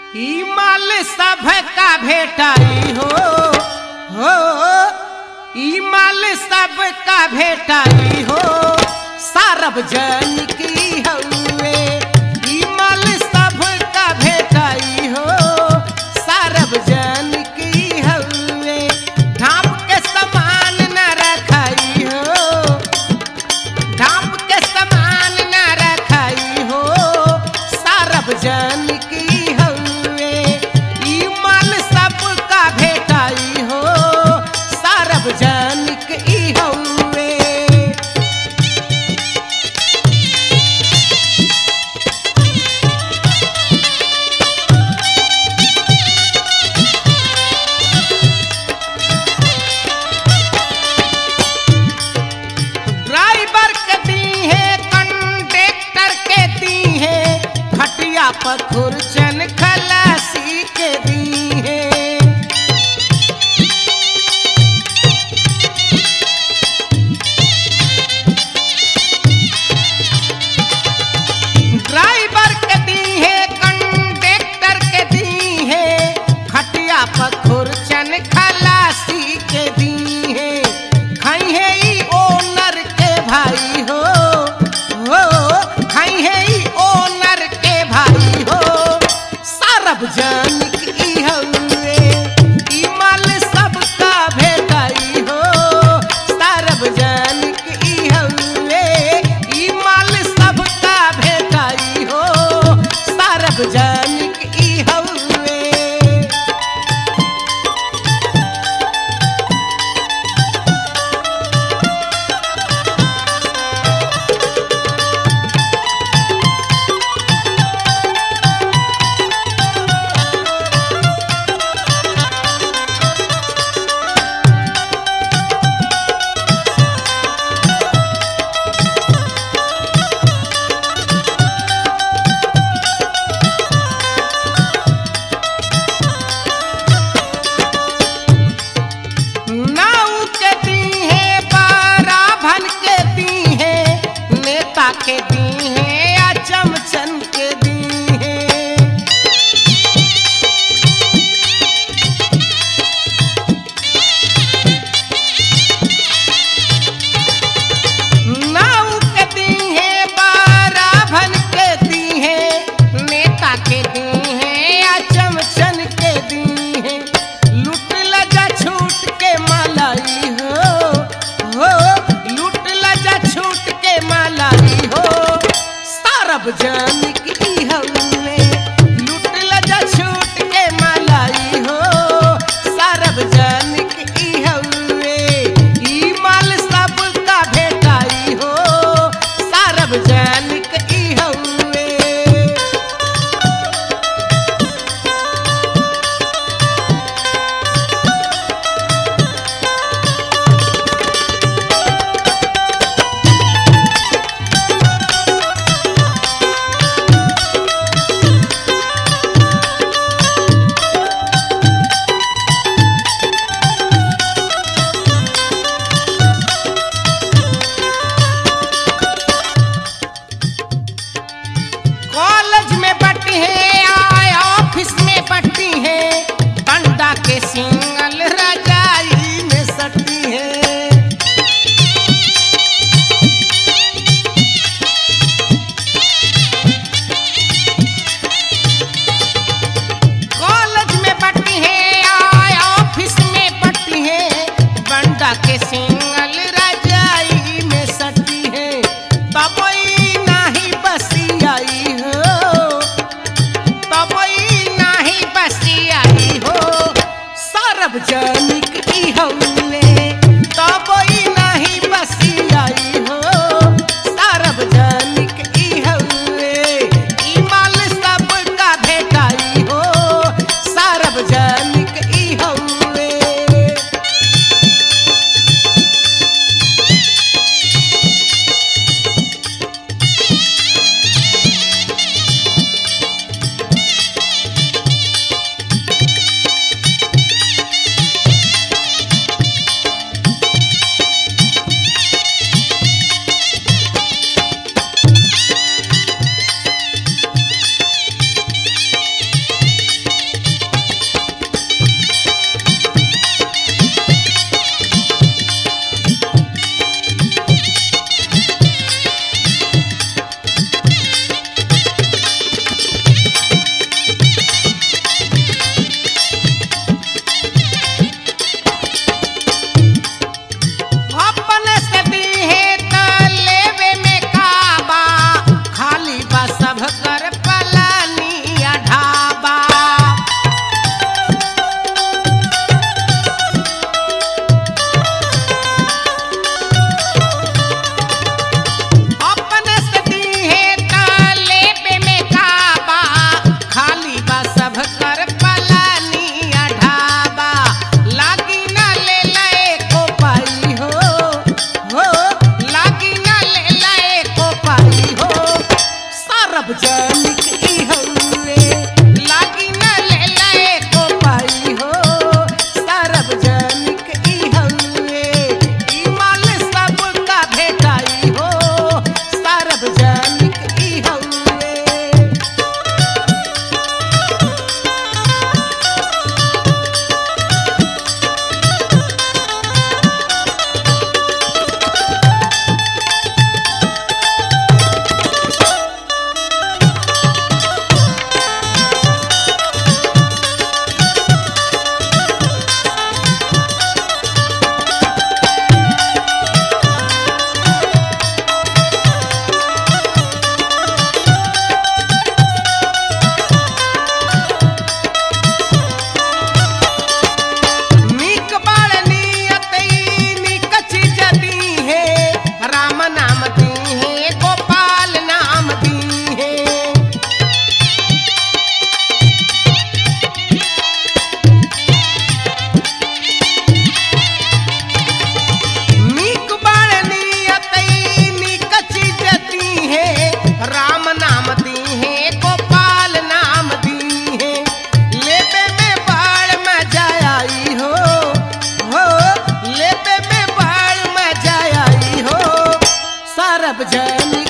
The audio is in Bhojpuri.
ई माल सब का भेटाई हो हो ई माल सब का भेटाई हो सार्वजनिक ई हउए ई माल सब का भेटाई हो सार्वजनिक ई हउए ढाप के समान न रखाई हो ढाप के समान न रखाई हो सार्वजनिक ई हउए ई माल सब का भेटाई हो सार्वजनिक ई हउए ड्राइवर के दी है कंडक्टर के दी है खटिया पर खुरचन खलासी के दी है ड्राइवर के दी है कंडक्टर के दी है खटिया पर खुरचन खलासी के दी है खाई है ई ओनर के भाई हो हो खाई है ई ओनर के भाई हो सार्वजनिक ई हउए ई माल सबका भेटाई हो सार्वजनिक ई हउए ई माल सबका भेटाई हो सार्वजनिक ई हउए नाऊ के दी है बाराभन के दी है नेता के दी है या चमचन के दी है नाऊ के दी है बाराभन के दी है नेता के दी है या चमचन के दी है लूट लजा छूट के मलाई हो हो लूट लजा छूट के मलाई हो सार्वजनिक ई हउए लूट लजा छूट के मलाई हो सार्वजनिक ई हउए ई माल सब का भेटाई हो सार्वजनिक ई हउए सार्वजनिक ई हउए लागी न ले ले को पाई हो सार्वजनिक ई हउए ई माल सबका भेटाई हो सार्वजनिक ई हउए नीक बाल नियतई नीक चीज दी है राम नाम दी है गोपाल नाम दी है नीक बाल नियतई नीक चीज दी है राम नाम दी है गोपाल नाम दी है लेबे में बाढ़ मजा आई हो हो लेबे में बाढ़ मजा आई हो सार्वजनिक